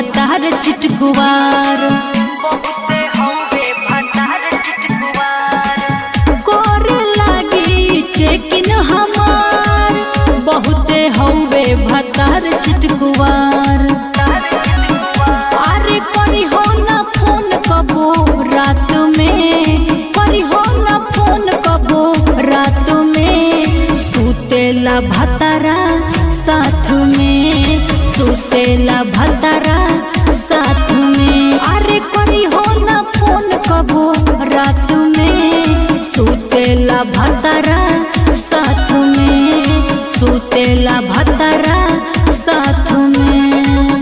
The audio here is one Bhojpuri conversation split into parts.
भतार चिटकुवार बहुते हवे भतार चिटकुवार करे लागी चेकिन हमार बहुते हौवे भतार चिटकुवार तार चिटकुवार अरे करी हो ना फोन कबो रात में करी हो ना फोन कबो रात में सुतेला भतारा साथ में सुतेला भतारा साथ में अरे करी हो ना फोन कबो रात में सुतेला भतारा साथ में सुतेला भतारा साथ में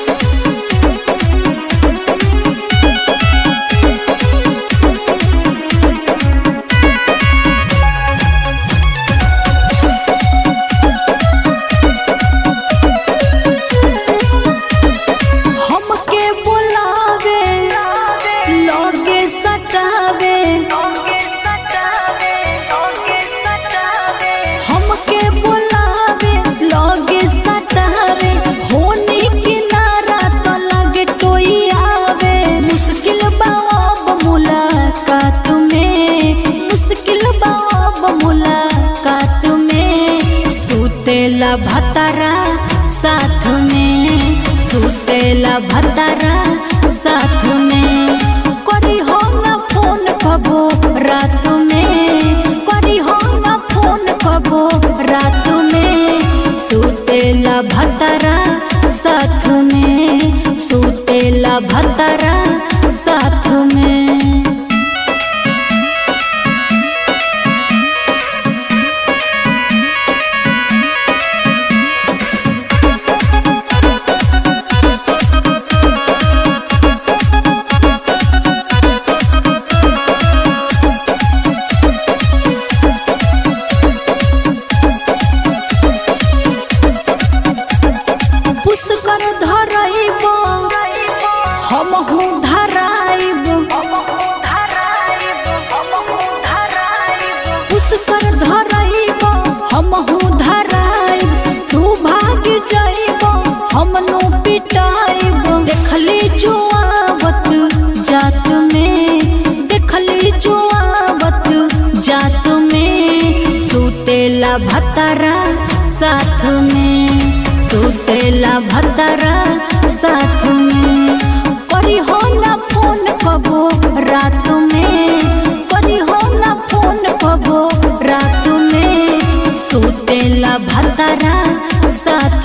हमके बुलावे लगे सटावे ओके सटावे ओके सटावे हमके बुलावे लगे सटावे होनी किनारा तो लगे कोई आवे मुश्किल बाब मुलाकात में मुश्किल बाब मुलाकात में सुतेला भतारा साथ में सुतेला भतारा साथ में करी हो ना फोन कबो रात में करी हो ना फोन कबो रात में सुतेला भतारा साथ में सुतेला भतारा साथ में पुष्कर धरइब हमहू धराइब पुष्कर धरइब हमहू धराइब तू भाग जाइब हमनू पिटाइब देखली जो आवत जात में देखली जो आवत जात में सुतेला भतारा साथ में सुतेला भतारा साथ में करी हो ना फोन कबो रात में करी हो ना फोन कबो रात में सुतेला भतारा साथ